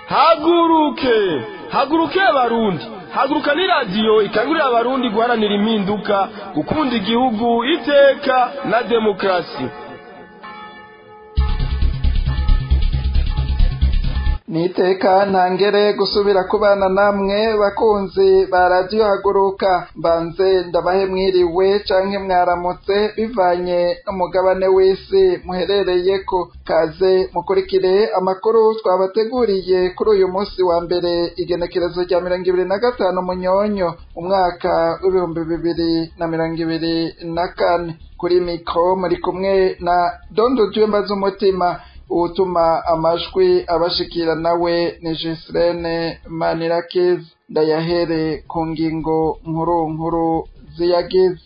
haguruke haguruke abarundi haguruka ni radiyo ikangurira abarundi guharanira impinduka gukunda igihugu iteka na demokarasi niteka ntangere gusubira kubana namwe bakunzi ba radiyo haguruka mbanze ndabahe mwiriwe canke mwaramutse bivanye n'umugabane w'isi muherereyeko kaze mukurikire amakuru twabateguriye kuri uyu munsi wa mbere igenekerezo rya mirongo ibiri na gatanu munyonyo umwaka w'ibihumbi bibiri na mirongo ibiri na kane kuri mikro muri kumwe na dondo jwemba z'umutima utuma amajwi abashikira nawe ni Jesirene Manirakiza ndayahere ku ngingo nkuru nkuru ziyagize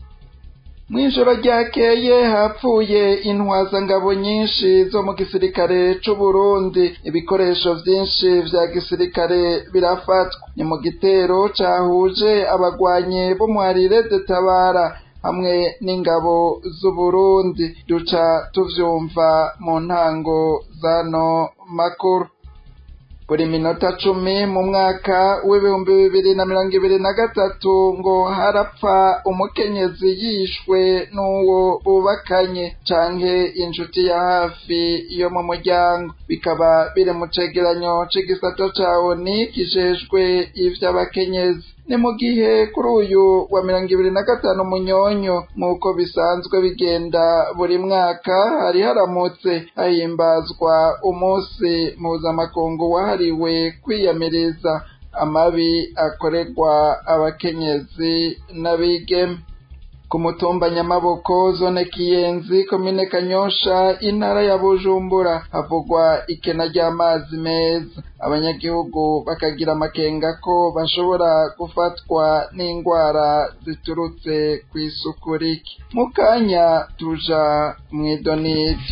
mw'ijoro ryakeye hapfuye intwazangabo nyinshi zo mu gisirikare c'u Burundi ibikoresho vyinshi vya gisirikare birafatwa ni mu gitero cahuje abagwanyi b'umuharire de tabara hamwe n'ingabo z'uburundi duca tuvyumva mu ntango zano makuru buri minota cumi mu mwaka w'ibihumbi bibiri na mirongo ibiri na gatatu ngo harapfa umukenyezi yishwe n'uwo bubakanye canke inshuti ya hafi yo mu muryango bikaba biri mu cegeranyo c'igisata ca oni kijejwe ivy'abakenyezi ni mu gihe kuri uyu wa mirongo ibiri na gatanu munyonyo nk'uko bisanzwe bigenda buri mwaka hari haramutse hahimbazwa umunsi mpuzamakungu wahariwe kwiyamiriza amabi akorerwa abakenyezi n'abigeme ku mutumba nyamaboko zone kiyenzi komine kanyosha intara ya bujumbura havugwa ikena ry'amazi meza abanyagihugu bakagira amakenga ko bashobora gufatwa n'indwara ziturutse ku isuku rike mu kanya tuja mw'idonito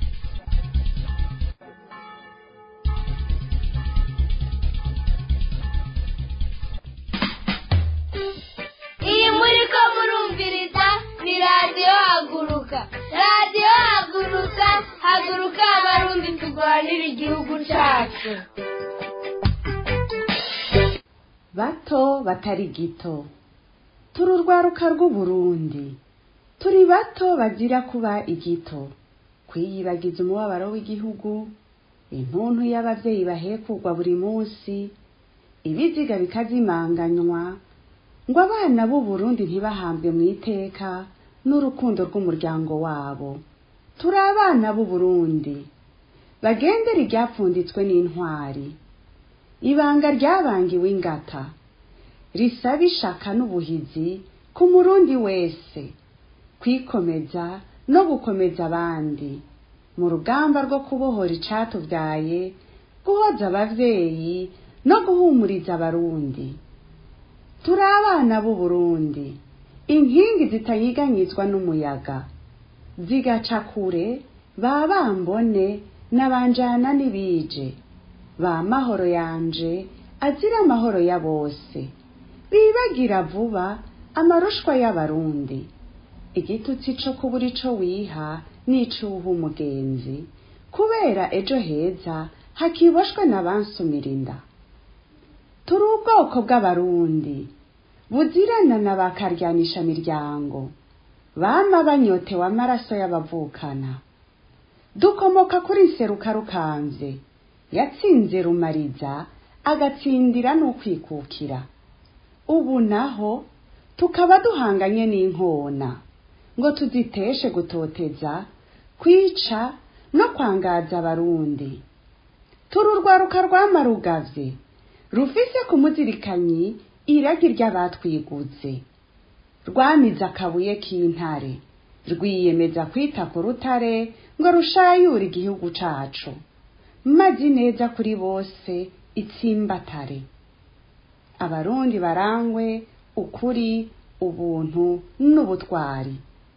iyi muri ko murumviriza ni radiyo haguruka radiyo haguruka haguruka abarundi turwanira igihugu cyacu bato batari gito turi urwaruka rw'uburundi turi bato bazira kuba igito kwiyibagiza umubabaro w'igihugu intuntu y'abavyeyi bahekugwa buri munsi ibiziga bikazimanganywa ngo abana b'uburundi ntibahambwe mu iteka n'urukundo rw'umuryango wabo turi abana b'uburundi bagendera iryapfunditswe n'intwari ibanga ryabangiwe ingata risaba ishaka n'ubuhizi ku murundi wese kwikomeza no gukomeza abandi mu rugamba rwo kubohora icatuvyaye guhoza abavyeyi no guhumuriza abarundi turi abana b'uburundi inkingi zitanyiganyizwa n'umuyaga zigaca kure ba bambone n'abanjana n'ibije ba mahoro yanje azira amahoro ya bose bibagira vuba amarushwa y'abarundi igitutsi co kubura ico wiha n'icuha umugenzi kubera ejo heza hakiboshwe n'abansumira inda turi ubwoko bw'abarundi buzirana na bakaryanisha miryango bama banyotewe amaraso y'abavukana dukomoka kuri nseruka rukanze yatsinze rumariza agatsindira n'ukwikukira ubu naho tukaba duhanganye n'inkona ngo tuziteshe gutoteza kwica no kwangaza abarundi turi urwaruka rwamarugavye rufise ku muzirikanyi iragi ry'abatwiguze rwamize akabuye k'intare rwiyemeza kwita ku rutare ngo rushayure igihugu cacu mazi neza kuri bose itsimbatare abarundi barangwe ukuri ubuntu n'ubutwari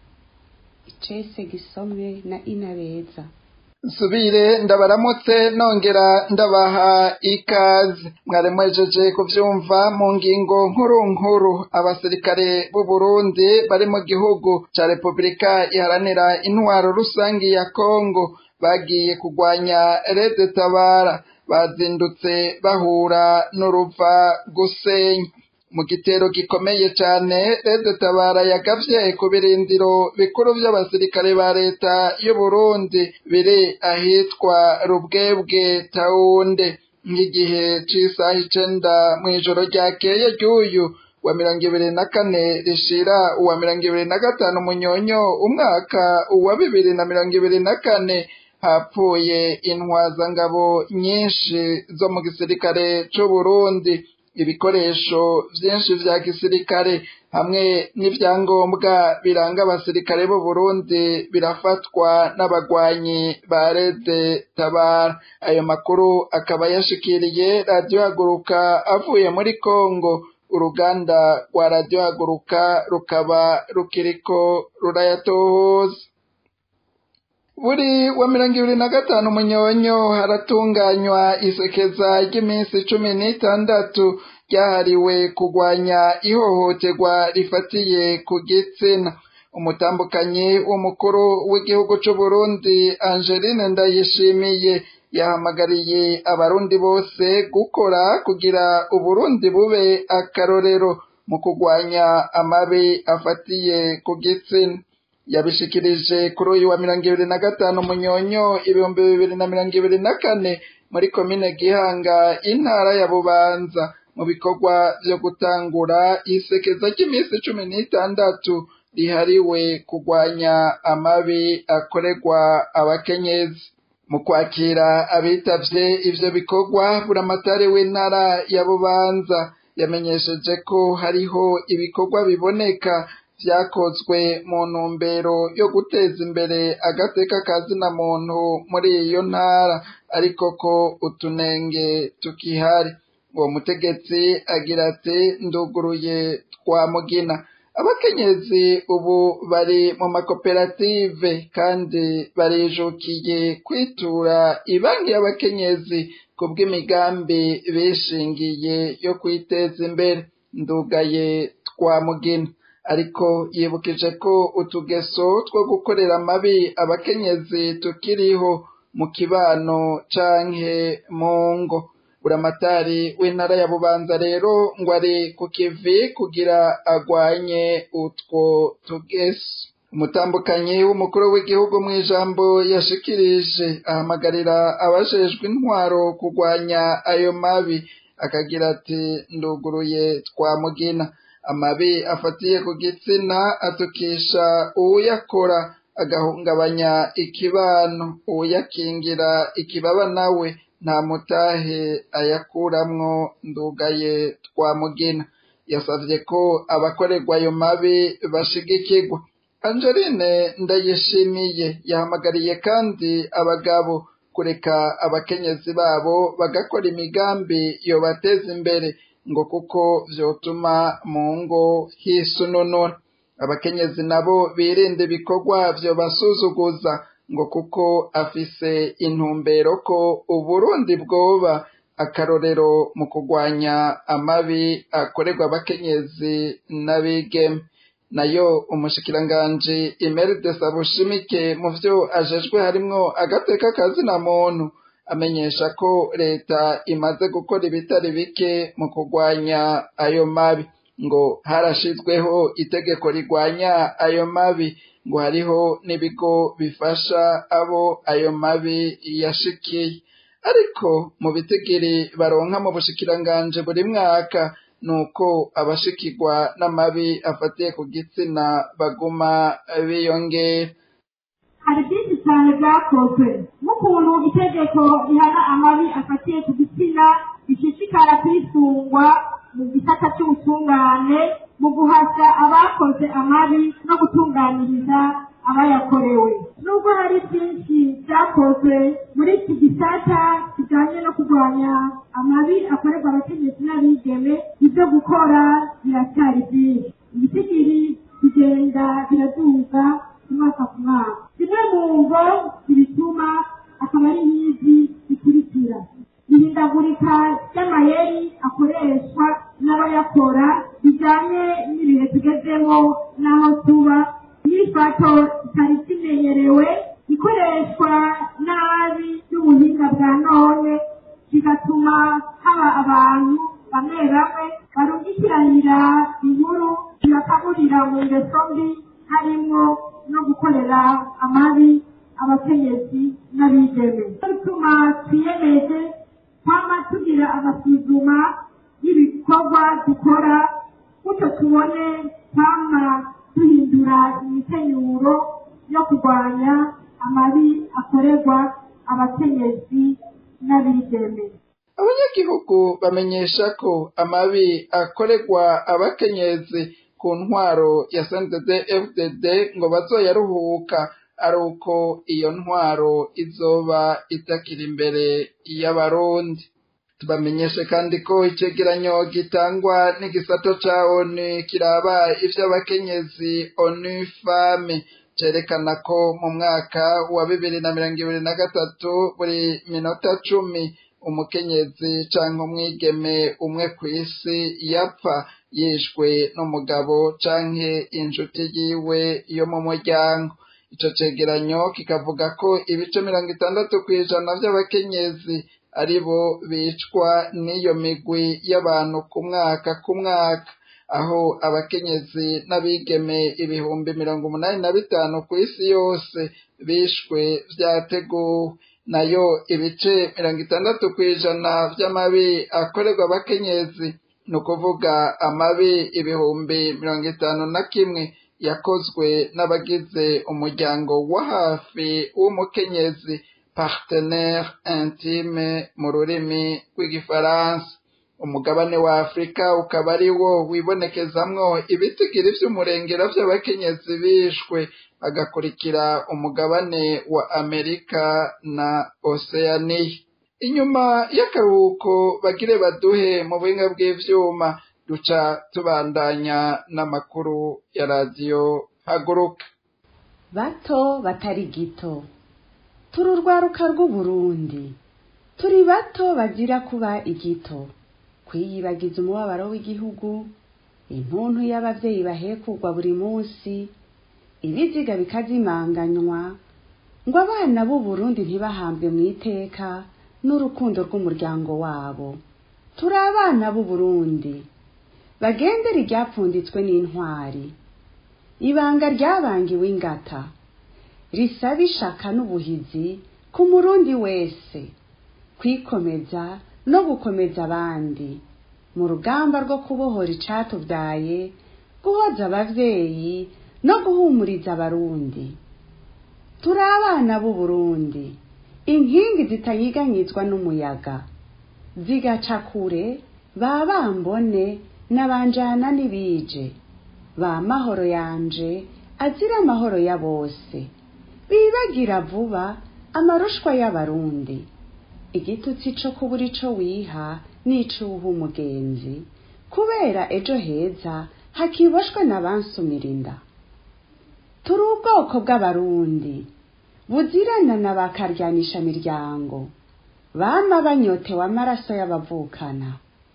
icese gisomwe na inabeza nsubire ndabaramutse nongera ndabaha ikaze mwari mwejeje kuvyumva mu ngingo nkuru nkuru abasirikare b'u Burundi bari mu gihugu ca Repubulika iharanira intwaro rusangi ya Kongo bagiye kugwanya Red Tabara bazindutse bahura n'uruva gusenya mu gitero gikomeye cyane Rede Tabara yagavye ku birindiro bikuru by'abasirikare ba leta y'u Burundi biri ahitwa Rubwebwe Taunde nk'igihe c'isaha icenda mw'ijoro ryakeye ry'uyu wa mirongo ibiri na kane rishira uwa mirongo ibiri na gatanu munyonyo umwaka uwa bibiri na mirongo ibiri na kane hapfuye intwazangabo nyinshi zo mu gisirikare c'u Burundi ibikoresho vyinshi vya gisirikare hamwe n'ivyangombwa biranga abasirikare b'u Burundi birafatwa n'abagwanyi ba Rede Tabara ayo makuru akaba yashikiriye radio haguruka avuye muri Kongo uruganda rwa radio haguruka rukaba rukiriko rurayatohoza buri wa mirongo ibiri na gatanu munyonyo haratunganywa isekeza ry'iminsi cumi n'itandatu ryahariwe kurwanya ihohoterwa rifatiye ku gitsina umutambukanyi w'umukuru w'igihugu c'u Burundi Angeline Ndayishimiye yahamagariye abarundi bose gukora kugira uburundi bube akarorero mu kurwanya amabi afatiye ku gitsina yabishikirije kuri uyu wa mirongo ibiri na gatanu munyonyo ibihumbi bibiri na mirongo ibiri na kane muri komine Gihanga intara ya Bubanza mu bikorwa vyo gutangura isekeza ry'iminsi cumi n'itandatu rihariwe kurwanya amabi akorerwa abakenyezi mu kwakira abitavye ivyo bikorwa buramatari w'intara ya Bubanza yamenyesheje ko hariho ibikorwa biboneka vyakozwe mu ntumbero yo guteza imbere agateka kazina muntu muri iyo ntara ariko ko utunenge tukihari uwo mutegetsi agira ati nduguruye twamugina abakenyezi ubu bari mu makoperative kandi barijukiye kwitura ibanki y'abakenyezi ku bw'imigambi bishingiye yo kwiteza imbere ndugaye twamugina ariko yibukije ko utugeso two gukorera amabi abakenyezi tukiriho mu kibano canke mu ngo buramatari w'intara ya bubanza rero ngo ari ku kivi kugira agwanye utwo tugeso umutambukanyi w'umukuru w'igihugu mu ijambo yashikirije ahamagarira abajejwe intwaro kurwanya ayo mabi akagira ati nduguruye twamugina amabi afatiye ku gitsina atukisha uwuyakora agahungabanya ikibano uwuyakingira ikibaba nawe nta mutahe ayakuramwo ndugaye twamugina yasavye ko abakorerwa ayo mabi bashigikirwa Angeline ndayishimiye yahamagariye kandi abagabo kureka abakenyezi babo bagakora imigambi yobateza imbere ngo kuko vyotuma mu ngo hisununura abakenyezi nabo birinde ibikorwa vyobasuzuguza ngo kuko afise intumbero ko uburundi bwoba akarorero mu kurwanya amabi akorerwa abakenyezi n'abigeme nayo umushikiranganji Imeride Sabushimike mu vyo ajejwe harimwo agateka kazina muntu amenyesha ko leta imaze gukora ibitari bike mu kurwanya ayo mabi ngo harashizweho itegeko rigwanya ayo mabi ngo hariho n'ibigo bifasha abo ayo mabi yashikiye ariko mu bitigiri baronka mu bushikiranganji buri mwaka nuko abashikirwa n'amabi afatiye ku gitsina baguma biyongera hari byinshi cyane byakozwe nk'ukuntu itegeko rihana amabi afatiye ku gitsina rishishikara kwisungwa mu gisata cy'ubutungane mu guhashya abakoze amabi no gutunganiriza abayakorewe nubwo hari byinshi byakozwe muri iki gisata kijyanye no kurwanya amabi akorerwa abakenyezi n'abigeme ibyo gukora biracyari byinshi ibitigiri bigenda biraduga ku mwaka ku mwaka zimwe mu ngo zibituma akaba ari nk'izi zikurikira ihindagurika ry'amayeri akoreshwa n'abayakora bijyanye n'ibihe tugezemo n'aho tuba n'ifato kitari kimenyerewe ikoreshwa nabi y'ubuhinga bwa none abantu bamwe bamwe barungikiranira inkuru zibakaburira mu ngeso mbi harimo no gukorera amabi abakenyezi n'abigeme bituma twiyemeje kwama tugira amasuzuma y'ibikorwa dukora gutyo tubone kwama duhindura imikenyuro yo kurwanya amabi akorerwa abakenyezi n'abigeme abanyagihugu bamenyesha ko amabi akorerwa abakenyezi ku ntwaro ya snddd fdd ngo bazoyaruhuka ari uko iyo ntwaro izoba itakiri imbere y'abarundi tubamenyeshe kandi ko icegeranyo gitangwa n'igisato ca onu kiraba ivy'abakenyezi onu fame cerekana ko mu mwaka wa bibiri na mirongo ibiri na gatatu buri minota cumi umukenyezi canke umwigeme umwe kw'isi yapfa yishwe n'umugabo canke inshuti yiwe yo mu muryango ico cegeranyo kikavuga ko ibice mirongo itandatu kw'ijana vy'abakenyezi ari bo bicwa n'iyo migwi y'abantu ku mwaka ku mwaka aho abakenyezi n'abigeme ibihumbi mirongo umunani na bitanu ku isi yose bishwe vyateguwe nayo ibice mirongo itandatu kw'ijana vy'amabi akorerwa abakenyezi ni ukuvuga amabi ibihumbi mirongo itanu na kimwe yakozwe n'abagize umuryango wa hafi w'umukenyezi partenaire intime mu rurimi rw'igifaransa umugabane wa afurika ukaba ari wo wibonekezamwo ibitigiri vy'umurengera vy'abakenyezi bishwe agakurikira umugabane wa amerika na oceania inyuma y'akaruhuko bagire baduhe mu buhinga bw'ivyuma duca tubandanya n'amakuru ya radiyo haguruka bato batari gito turi urwaruka rw'uburundi turi bato bagira kuba igito kwiyibagiza umubabaro w'igihugu intuntu y'abavyeyi bahekugwa buri munsi ibiziga bikazimanganywa ngo abana b'uburundi ntibahambwe mu iteka n'urukundo rw'umuryango wabo turi abana b'uburundi bagendera iryapfunditswe n'intwari ibanga ryabangiwe ingata risaba ishaka n'ubuhizi ku murundi wese kwikomeza no gukomeza abandi mu rugamba rwo kubohora icatubyaye guhoza abavyeyi no guhumuriza abarundi turi abana b'uburundi inkingi zitanyiganyizwa n'umuyaga zigaca kure ba bambone n'abanjana n'ibije ba mahoro yanje azira amahoro ya bose bibagira vuba amarushwa y'abarundi igitutsi co kubura ico wiha n'icuha umugenzi kubera ejo heza hakiboshwe n'abansumira inda turi ubwoko bw'abarundi buzirana na bakaryanisha miryango bama banyotewe amaraso y'abavukana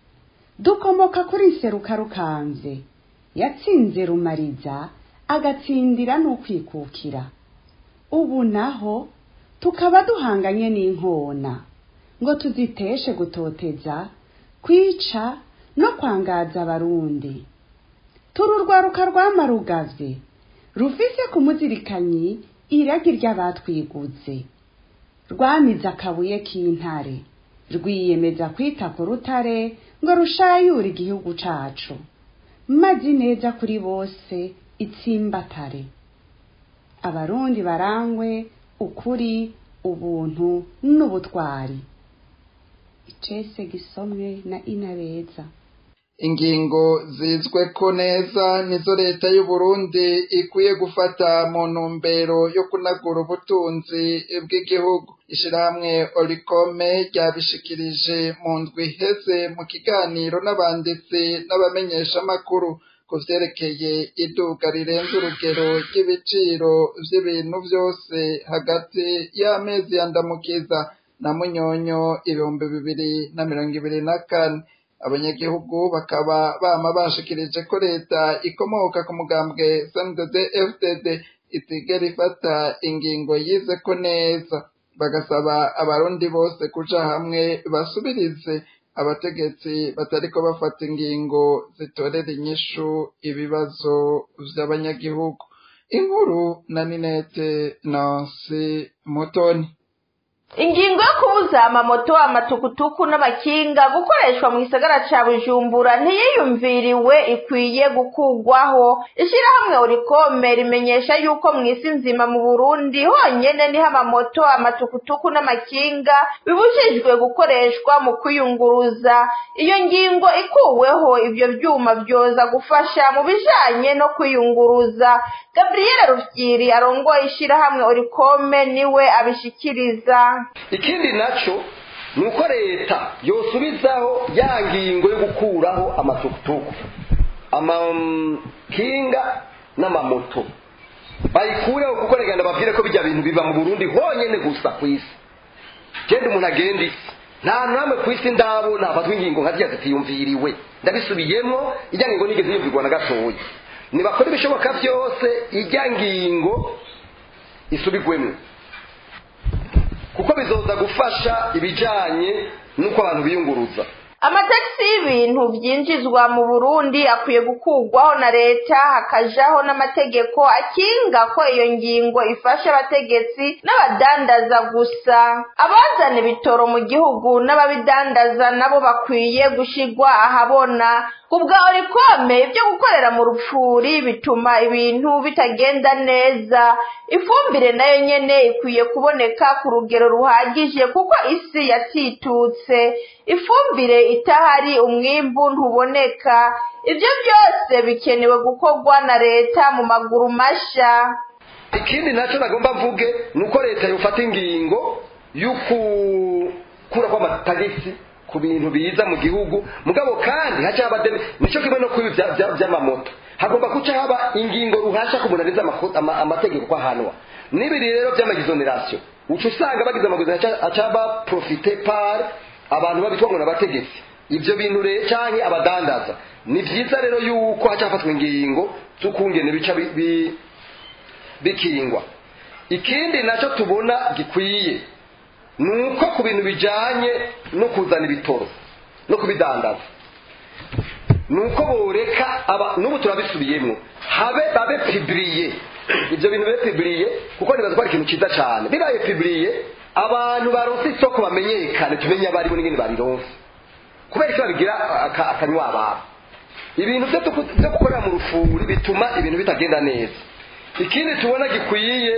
dukomoka kuri nseruka rukanze yatsinze rumariza agatsindira n'ukwikukira ubu naho tukaba duhanganye n'inkona ngo tuziteshe gutoteza kwica no kwangaza abarundi turi urwaruka rwamarugavye rufise ku muzirikanyi iragi ry'abatwiguze rwamize akabuye k'intare rwiyemeza kwita ku rutare ngo rushayure igihugu cacu mazi neza kuri bose itsimbatare abarundi barangwe ukuri ubuntu n'ubutwari icese gisomwe na inabeza ingingo zizwe ko neza nizo leta y'u Burundi ikwiye gufata mu ntumbero yo kunagura ubutunzi bw'igihugu ishirahamwe Oricome ryabishikirije mu ndwi iheze mu kiganiro n'abanditsi n'abamenyeshamakuru ku vyerekeye iduga rirenze urugero ry'ibiciro vy'ibintu vyose hagati y'amezi yandamukiza na munyonyo ibihumbi bibiri na mirongo ibiri na kane abanyagihugu bakaba bama bashikirije ko leta ikomoka ku mugambwe SNDD FDD itigera ifata ingingo yize ko neza bagasaba abarundi bose kuja hamwe basubirize abategetsi batariko bafata ingingo zitorera inyishu ibibazo vy'abanyagihugu inkuru na ninete nansi mutoni ingingo yo kubuza amamoto amatukutuku n'amakinga gukoreshwa mu gisagara ca bujumbura ntiyiyumviriwe ikwiye gukugwaho ishirahamwe urikome rimenyesha yuko mu isi nzima mu burundi honyene niho amamoto amatukutuku n'amakinga bibujijwe gukoreshwa mu kwiyunguruza iyo ngingo ikuweho ivyo vyuma vyoza gufasha mu bijanye no kwiyunguruza gabriel rufyiri arongoye ishirahamwe urikome niwe abishikiriza ikindi naco ni uko leta yosubizaho ya ngingo yo gukuraho amatukutuku amakinga n'amamoto bayikureho kuko reka babwire ko bijya bintu biba mu burundi honyine gusa ku isi genda umuntu agenda isi nta hantu hamwe ku isi ndabo nafatwa ingingo nka ziriya zitiyumviriwe ndabisubiyemo ijya ngingo nigeze yumvirwa na gatoya nibakora ibishoboka byose ijya ngingo isubigwemo kuko bizoza gufasha ibijanye n'uko abantu biyunguruza amatagisi y'ibintu byinjizwa mu burundi akwiye gukurwaho na leta hakajaho n'amategeko akinga ko iyo ngingo ifasha abategetsi n'abadandaza gusa abazana ibitoro mu gihugu n'ababidandaza nabo bakwiye gushigwa ahabona ku bwa orikome ibyo gukorera mu rupfuri bituma ibintu bitagenda neza ifumbire nayo nyene ikwiye kuboneka ku rugero ruhagije kuko isi yatitutse ifumbire itahari umwimbu ntuboneka ibyo byose bikenewe gukorwa na leta mu maguru masha ikindi nacyo nagomba mvuge ni uko leta yofata ingingo y'ukura kw'amatagisi ku bintu biza mu gihugu mugabo kandi haca haba deme nicyo kimwe no kuri by'amamoto hagomba guca haba ingingo ruhasha ku muntu arenze amategeko ko ahanwa n'ibiri rero by'amagizonerasiyo uca usanga bagize amagizonerasiyo aca haba profite par abantu babitwa ngo n'abategetsi ibyo bintu rero cyangwa abadandaza ni byiza rero yuko haca hafatwa ingingo z'ukungene bica bikingwa ikindi nacyo tubona gikwiye ni uko ku bintu bijyanye no kuzana ibitoro no kubidandaza ni uko boreka n'ubu turabisubiyemo habe babe pibiriye ibyo bintu bibe pibiriye kuko nibaza ko ari ikintu cyiza cyane bibaye pibiriye abantu baronse isoko bamenyekane tumenye abaribo n'ingene barironse kubera ko babigira akanywa abantu ibintu byo gukorera mu rufuri bituma ibintu bitagenda neza ikindi tubona gikwiye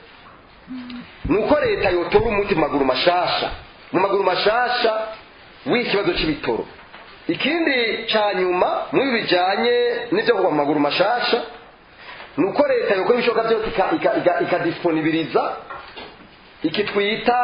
ni uko leta yotora umuti mu maguru mashasha mu maguru mashasha w'ikibazo cy'ibitoro ikindi cya nyuma muri bijyanye n'ibyo kugwa mu maguru mashasha ni uko leta yokora ibishoboka byose ikadisiponibiriza iki twita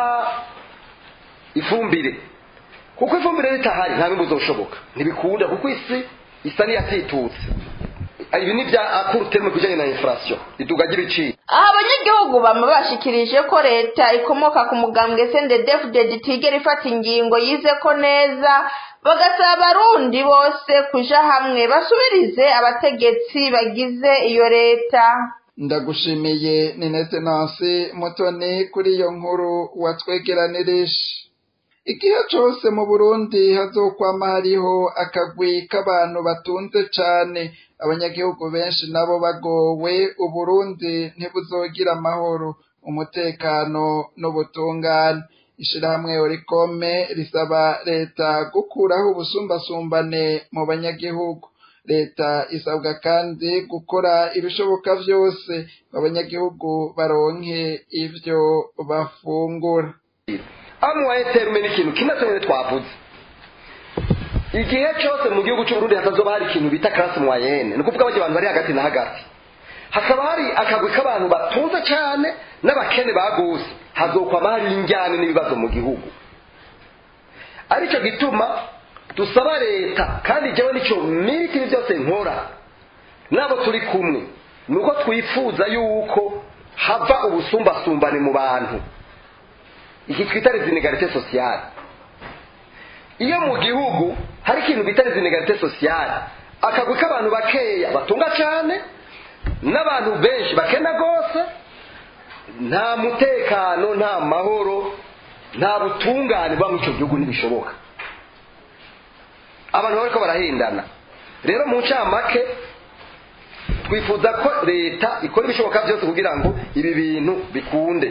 ifumbire kuko ifumbire ritahari nta bimwe uzoshoboka ntibikunda kuko isi isa n'iyatitutse ibi ni bya akuruterme ku bijyanye na inflation iduga ry'ibiciro aha abanyagihugu bama bashikirije ko leta ikomoka ku mugambwe sendedefudedi itigera ifata ingingo yize ko neza bagasaba abarundi bose kuja hamwe basubirize abategetsi bagize iyo leta ndagushimiye ninete nansi mutoni kuri iyo nkuru watwegeranirije igihe cyose mu burundi hazokwama hariho akagwi k'abantu batunze cane abanyagihugu benshi nabo bagowe uburundi ntibuzogira amahoro umutekano n'ubutungane ishirahamwe orikome risaba leta gukuraho ubusumbasumbane mu banyagihugu leta isabwa kandi gukora ibishoboka byose abanyagihugu baronke ivyo bafungura amuwaye terume n'ikintu kimwe cyonyine twavuze igihe cyose mu gihugu cy'uburundi hatazoba hari ikintu bita karasi mwayene ni ukuvuga abantu bari hagati na hagati hakaba hari akagwi k'abantu batunze cyane n'abakene baguse hazokwama hari injyane n'ibibazo mu gihugu aricyo gituma dusaba leta kandi jyewe nicyo miriki ibi byose nkora nabo turi kumwe ni uko twifuza yuko hava ubusumbasumbane mu bantu iki twita rezinegarite sosiyale iyo mu gihugu hari ikintu bita rezinegarite sosiyale akagwi k'abantu bakeya batunga cyane n'abantu benshi bakena rwose nta mutekano nta mahoro nta butungane buba muri icyo gihugu ntibishoboka abantu bariko barahendana rero mu ncamake twifuza ko leta ikora ibishoboka byose kugira ngo ibi bintu bikunde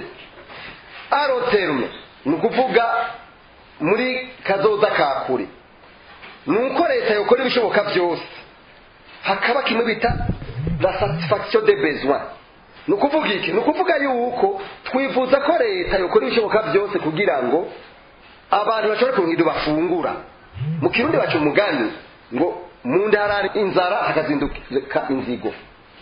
aroterume ni ukuvuga muri kazoza ka kure ni uko leta yokora ibishoboka byose hakaba kimwe bita la satisfaction de besoin ni ukuvuga iki ni ukuvuga yuko twifuza ko leta yokora ibishoboka byose kugira ngo abantu bashobore kuronka ibyo bafungura mu kirundi baca umugani ngo mu nda harari inzara hakazinduka inzigo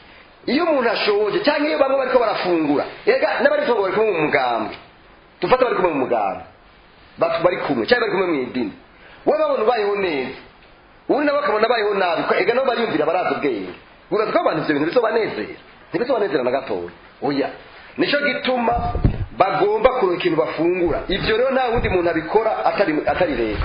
iyo umuntu ashoje cyangwa iyo bamwe bariko barafungura ega n'abari kumwe bari kumwe mu mugambi dufate bari kumwe mu mugambi batu bari kumwe cyangwa bari kumwe mu idini wowe babona ubayeho neza ubundi nabo bakabona abayeho nabi ko ega nabo bariyumvira barazi ubwenge urazi ko abantu ivyo bintu bisobanezera ntibisobanezera na gatoya oya nico gituma bagomba kuronka ikintu bafungura ivyo rero nta wundi muntu abikora atari atari leta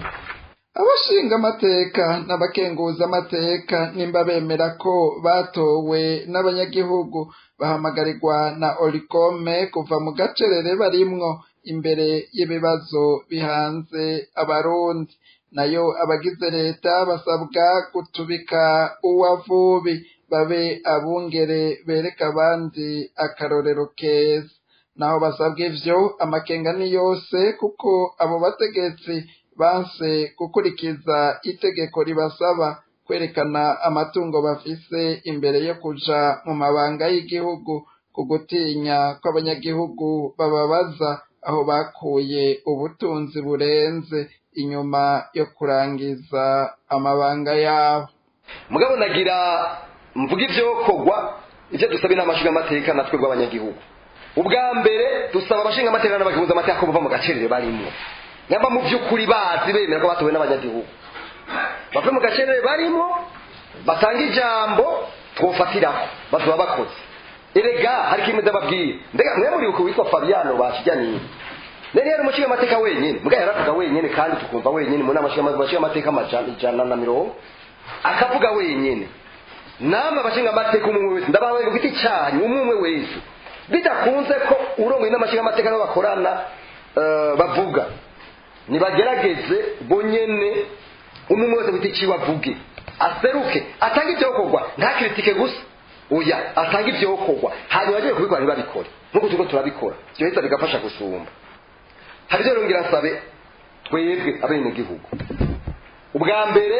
abashinga amateka n'abakenguza amateka nimba bemera ko batowe n'abanyagihugu bahamagarirwa na orikome kuva mu gacerere barimwo imbere y'ibibazo bihanze abarundi nayo abagize leta basabwa gutubika uwavubi babe abungere bereka abandi akarorero keza naho basabwa ivyo amakenga ni yose kuko abo bategetsi banse gukurikiza itegeko ribasaba kwerekana amatungo bafise imbere yo kuja mu mabanga y'igihugu ku gutinya kw'abanyagihugu bababaza aho bakuye ubutunzi burenze inyuma yo kurangiza amabanga yabo mugabo nagira mvuga ivyokorwa ivyo dusaba inama nshingamateka natwe rw'abanyagihugu ubwa mbere dusaba abashinga amateka n'abagihuza amateka ko bava mu gacerere barimwo nyamba mu by'ukuri bazi bemera ko batowe n'abanyagihugu bave mu gacerere barimo batanga ijambo twofatiraho bazoba bakoze erega hari kimwe ndababwira mbega mwe muri uko witwa fabiano bakijyaniye nari yari umushinga amateka wenyine mbwa yaravuga wenyine kandi tukumva wenyine mu nama nshinga amateka amajana ijana na mirongo akavuga wenyine namwe abashinga amateka umwe wese ndabawe ku giti cyanyu umwe umwe wese bidakunze ko urongoye n'amashinga amateka nabo bakorana bavuga nibagerageze bonyene umwe wese ku giti ciwe avuge aseruke atange ivyokorwa ntakiritike gusa oya atange ivyokorwa hanyuma agiye kubikora ntibabikore nk'uko turiko turabikora vyoheza bigafasha gusumba hari ivyo rongera nsabe twebwe abenegihugu ubwa mbere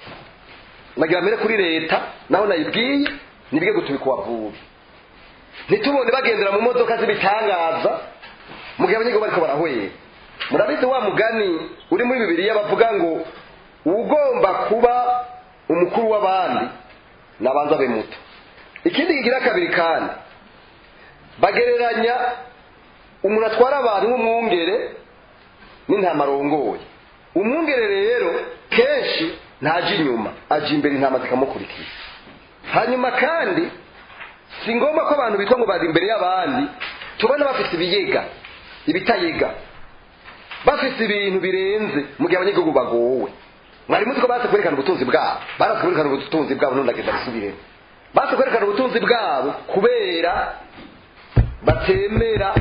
nagira mbere kuri leta naho nayibwiye nibige gutubika uwavubi ntitubone bagendera mu modoka z'ibitangaza mu gihe abanyagihugu bariko barahwera murabizi wa mugani uri muri bibiliya bavuga ngo ugomba kuba umukuru w'abandi nabanza abe muto ikindi kigira kabiri kandi bagereranya umuntu atwara abantu nk'umwungere n'intama arongoye umwungere rero kenshi ntaje inyuma aje imbere intama zikamukurikiza hanyuma kandi si ngombwa ko abantu bitwa ngo bari imbere y'abandi tubona bafite ibiyega ibitayega bafite ibintu birenze mu gihe abanyagihugu bagowe mwari muzi ko baze kwerekana ubutunzi bwabo baraze kwerekana ubutunzi bwabo none ndagenda bisubiremo baze kwerekana ubutunzi bwabo kubera batemera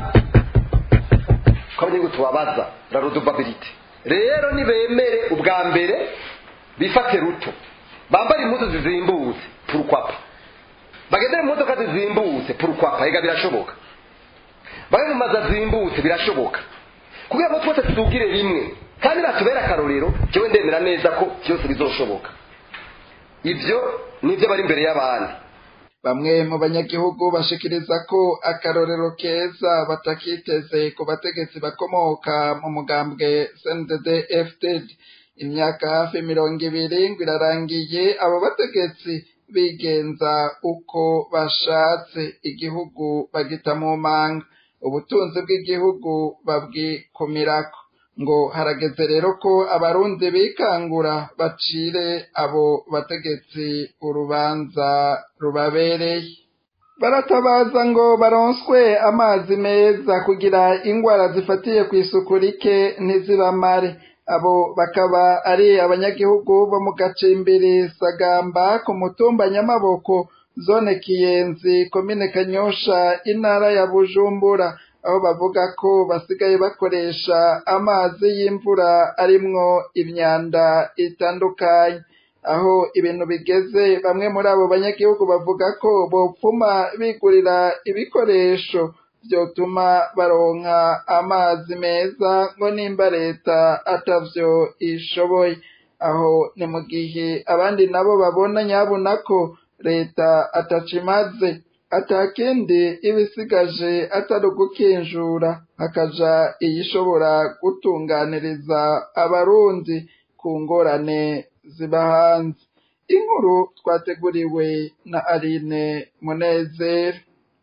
ko abanyagihugu tubabaza la redevabilité rero nibemere ubwa mbere bifate ruto bambare impuzu zizimbutse purukwapa bagendere mu modoka zizimbutse purukwapa ega birashoboka babe mu mazu azimbutse birashoboka kugira ngo twese tudugire rimwe kandi natubere akarorero jewe ndemera neza ko byose bizoshoboka ibyo nibyo bari imbere y'abandi bamwe mu banyagihugu bashikiriza ko akarorero keza batakiteze ku bategetsi bakomoka mu mugambwe CNDD FDD imyaka hafi mirongo ibiri ngo irarangiye abo bategetsi bigenza uko bashatse igihugu bagita mu manga ubutunzi bw'igihugu babwikumirako ngo harageze rero ko abarundi bikangura bacire abo bategetsi urubanza rubabereye baratabaza ngo baronswe amazi meza kugira ingwara zifatiye ku isuku rike ntizibamare abo bakaba ari abanyagihugu bo mu gacimbiri sagamba ku mutumba nyamaboko zone kiyenzi komine kanyosha intara ya bujumbura aho bavuga ko basigaye bakoresha amazi y'imvura arimwo imyanda itandukanye aho ibintu bigeze bamwe muri abo banyagihugu bavuga ko bopfuma bigurira ibikoresho vyotuma baronka amazi meza ngo nimba leta atavyo ishoboye aho ni mu gihe abandi nabo babona nyabuna ko leta atacimaze atakindi ibisigaje atari ugukinjura hakaja iyishobora gutunganiriza abarundi ku ngorane ziba hanze inkuru twateguriwe na Aline Munezero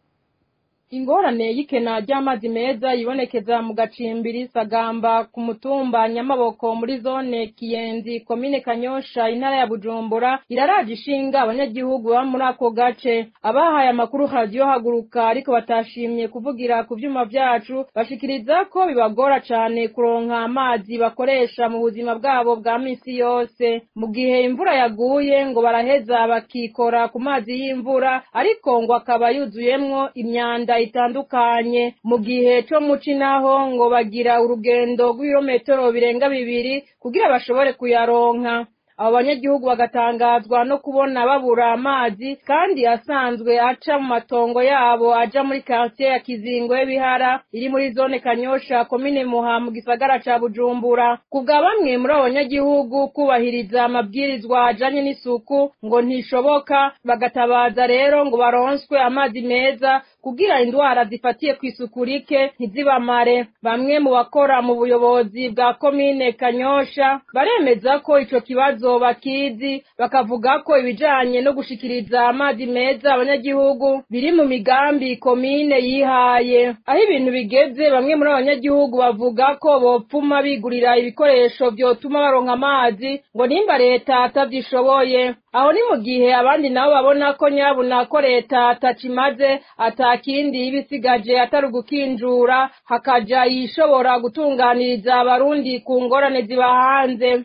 ingorane y'ikena ry'amazi meza yibonekeza mu gacimbiri sagamba ku mutumba nyamaboko muri zone kiyenzi komine kanyosha intara ya bujumbura iraraje ishinga abanyagihugu baba muri ako gace abahaye amakuru radiyo haguruka ariko batashimye kuvugira ku vyuma vyacu bashikiriza ko bibagora cane kuronka amazi bakoresha mu buzima bwabo bwa misi yose mu gihe imvura yaguye ngo baraheza bakikora ku mazi y'imvura ariko ngo akaba yuzuyemwo imyanda itandukanye mu gihe co muci naho ngo bagira urugendo rw'ibirometero birenga bibiri kugira bashobore kuyaronka abo banyagihugu bagatangazwa no kubona babura amazi kandi asanzwe aca mu matongo yabo aja muri quartier ya Kizingwe Bihara iri muri zone Kanyosha komine Muha mu gisagara ca Bujumbura kubwa bamwe muri abo banyagihugu kubahiriza amabwirizwa ajanye n'isuku ngo ntishoboka bagatabaza rero ngo baronswe amazi meza kugira indwara zifatiye ku isuku rike ntizibamare bamwe mu bakora mu buyobozi bwa komine Kanyosha baremeza ko ico kibazo bakizi bakavuga ko ibijanye no gushikiriza amazi meza abanyagihugu biri mu migambi komine yihaye aho ibintu bigeze bamwe muri abanyagihugu bavuga ko bopfuma bigurira ibikoresho vyotuma baronka amazi ngo nimba leta atavyishoboye aho ni mu gihe abandi nabo babona ko nyabuna ko leta atacimaze atakindi ibisigaje atari ugukinjura hakaja yishobora gutunganiriza abarundi ku ngorane ziba hanze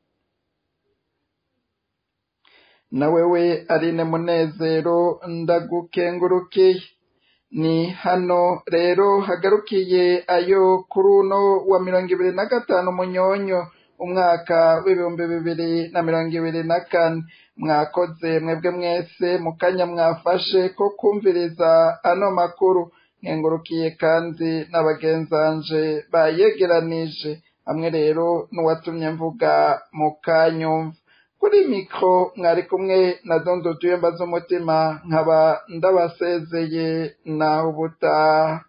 na wewe Aline Munezero ndagukengurukiye ni hano rero hagarukiye ayo kuri uno wa mirongo ibiri na gatanu munyonyo umwaka w'ibihumbi bibiri na mirongo ibiri na kane mwakoze mwebwe mwese mu kanya mwafashe ko kumviriza ano makuru nkengurukiye kandi n'abagenzanje bayegeranije hamwe rero n'uwatumye mvuga mu kanyumva kuri mikro mwari kumwe na dondo tuyemba z'umutima nkaba ndabasezeye naho ubutaha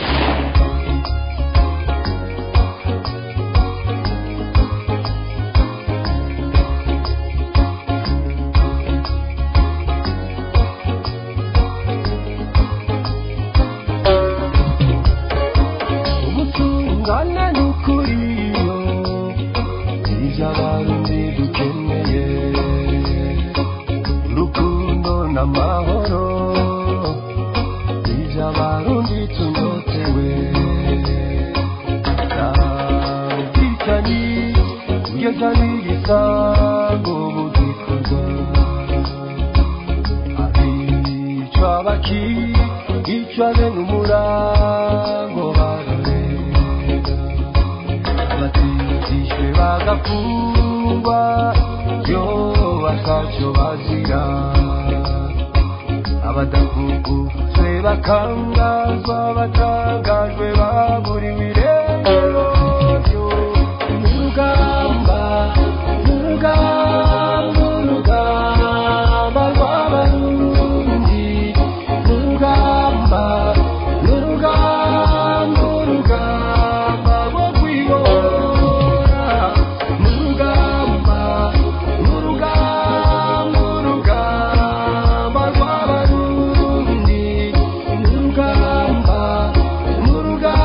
ubutungane n'ukuriyo ibyo abarundi dukeneye urukundo n'amahoro ibyo abarundi tunyotewe ubwicanyi kugeza n'igisango mu gikorwa abicwa bakicwa bene umurango bararega abatijishwe bagafungwa yo bakaco bazira abadakukuzwe bakangazwa batangajwe baburiwe irengero urugamba urugamba urugamba rw'abarundi urugamba urugamba urugamba rwo kwibora urugamba urugamba urugamba rw'abarundi urugamba urugamba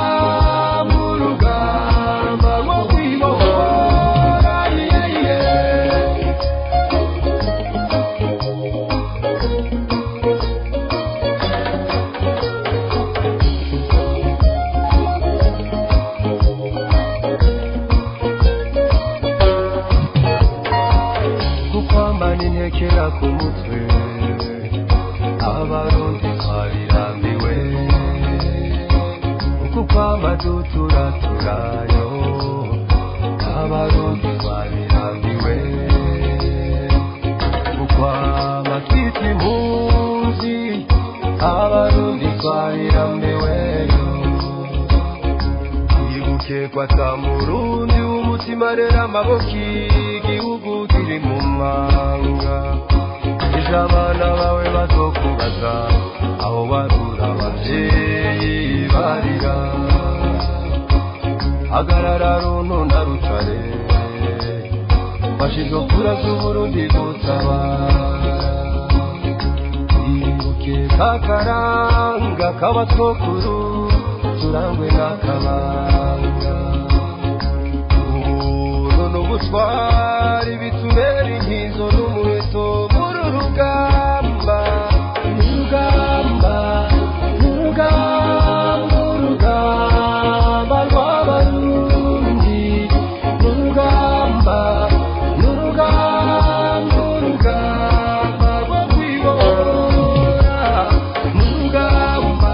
turayo abarundi twabirambiwe ukwama twita impunzi abarundi twabirambiweyo ibuke kwata murundi w'umutima rero amaboko igihugu kiri mu manga ejo abana bawe bazokubaza aho barura abavyeyi barira hagarara runtu na rutare fashizo kura z'uburundi gutabara ibuke kakaranga k'abatwokuru turangwe n'akabanga ubuntu n'ubutwari bitubera inkizo n'umuheto muri urugamba urugamba urugamba urugamba rw'abarundi urugamba urugamba urugamba rwo kwibora urugamba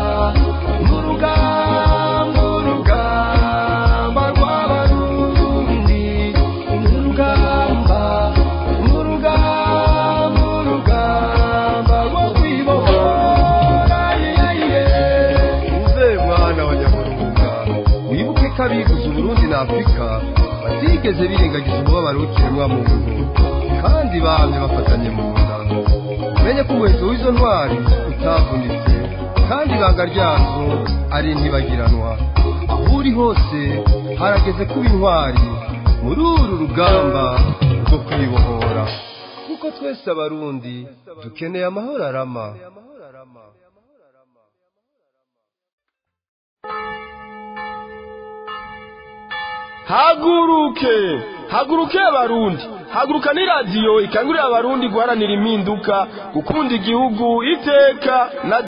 urugamba urugamba rw'abarundi urugamba urugamba urugamba rwo kwibora uve mwana wa nyamurunga wibuke ko abiguze uburundi na afurika batigeze birengagiza umubabaro w'ikiremwa muntu kandi bamye bafatanye mu nda umenye ko umuheto w'izo ntwari utavunitse kandi ibanga ryazo ari ntibagiranwa aho uri hose harageze kuba intwari muri uru rugamba rwo kwibohora kuko twese abarundi dukeneye amahoro arama haguruke haguruke abarundi haguruka ni radiyo ikangurira abarundi guharanira impinduka gukunda igihugu iteka na